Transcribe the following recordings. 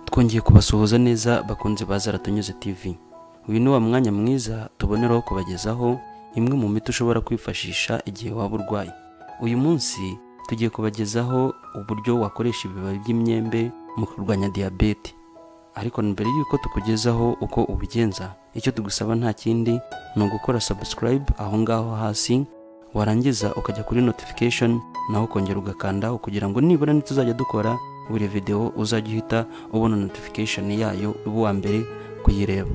twongeye kubasuhuza neza bakunze baza aratunyuze tv uyu ni wa mwanya mwiza tuboneraho kubagezaho imwe mu miti ushobora kwifashisha igihe waba urwaye uyu munsi tugiye kubagezaho uburyo wakoresha ibibabi by'imyembe mu kurwanya diyabete ariko mbere y'uko tukugezaho uko ubigenza icyo tugusaba nta kindi ni ugukora subscribe aho ngaho hasi warangiza ukajya kuri notification naho ukongera ugakandaho kugira ngo nibura ntituzajya dukora buri videwo uzajya uhita ubona notification yayo uba uwa mbere kuyireba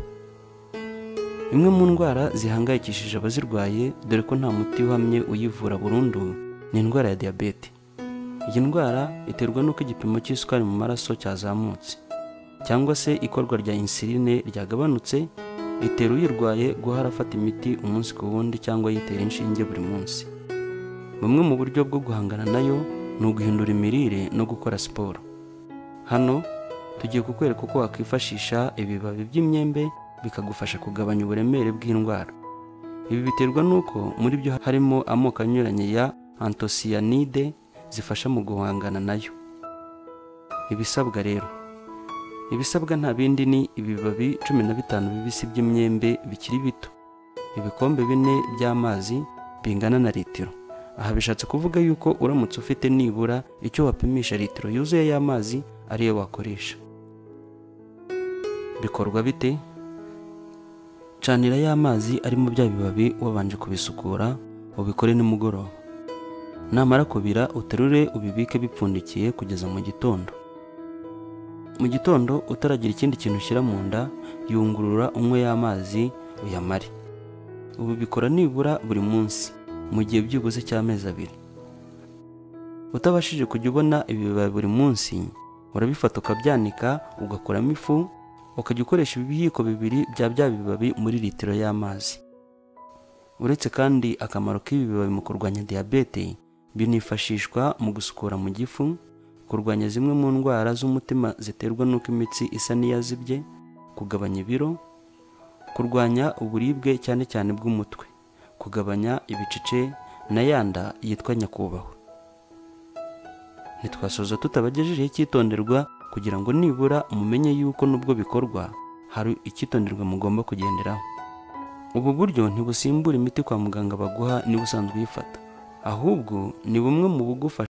imwe mu ndwara zihangayikishije abazirwaye dore ko nta muti uhamye uyivura burundu ni indwara ya diyabete iyi ndwara iterwa n'uko igipimo cy'isukari mu maraso cyazamutse cyangwa se ikorwa rya insuline ryagabanutse ritera uyirwaye guhora afata imiti umunsi ku wundi cyangwa yitera inshinge buri munsi bumwe mu buryo bwo guhangana nayo ni uguhindura imirire no gukora siporo hano tugiye kukwereka uko wakwifashisha ibibabi by'imyembe bikagufasha kugabanya uburemere bw'indwara ibi biterwa n'uko muri byo harimo amoko anyuranye ya antosiyanide zifasha mu guhangana nayo ibisabwa rero ibisabwa nta bindi ni ibibabi cumi na bitanu bibisi by'imyembe bikiri bito ibikombe bine by'amazi bingana na litiro aha bishatse kuvuga yuko uramutse ufite nibura icyo wapimisha litiro yuzuye y'amazi ariyo wakoresha bikorwa bite canira y'amazi arimo bya bibabi wabanje kubisukura ubikore nimugoroba namara kubira uterure ubibike bipfundikiye kugeza mu gitondo mu gitondo utaragira ikindi kintu ushyira mu nda yungurura unywe y'amazi uyamare ubu bikora nibura buri munsi mu gihe byibuze cy'amezi abiri utabashije kujya ubona ibibabi buri munsi urabifata ukabyanika ugakuramo ifu ukajya ukoresha ibiyiko bibiri bya bya bibabi muri litiro y'amazi uretse kandi akamaro k'ibi bibabi mu kurwanya diyabete binifashishwa mu gusukura mu gifu kurwanya zimwe mu ndwara z'umutima ziterwa n'uko imitsi isa n'iyazibye kugabanya ibiro kurwanya uburibwe cyane cyane bw'umutwe kugabanya ibicece na yanda yitwa nyakubahwa ntitwasoza tutabagejejeho icyitonderwa kugira ngo nibura mumenye yuko nubwo bikorwa hari icyitonderwa mugomba kugenderaho ubu buryo ntibusimbura imiti kwa muganga baguha niba usanzwe uyifata ahubwo ni bumwe mu bugufasha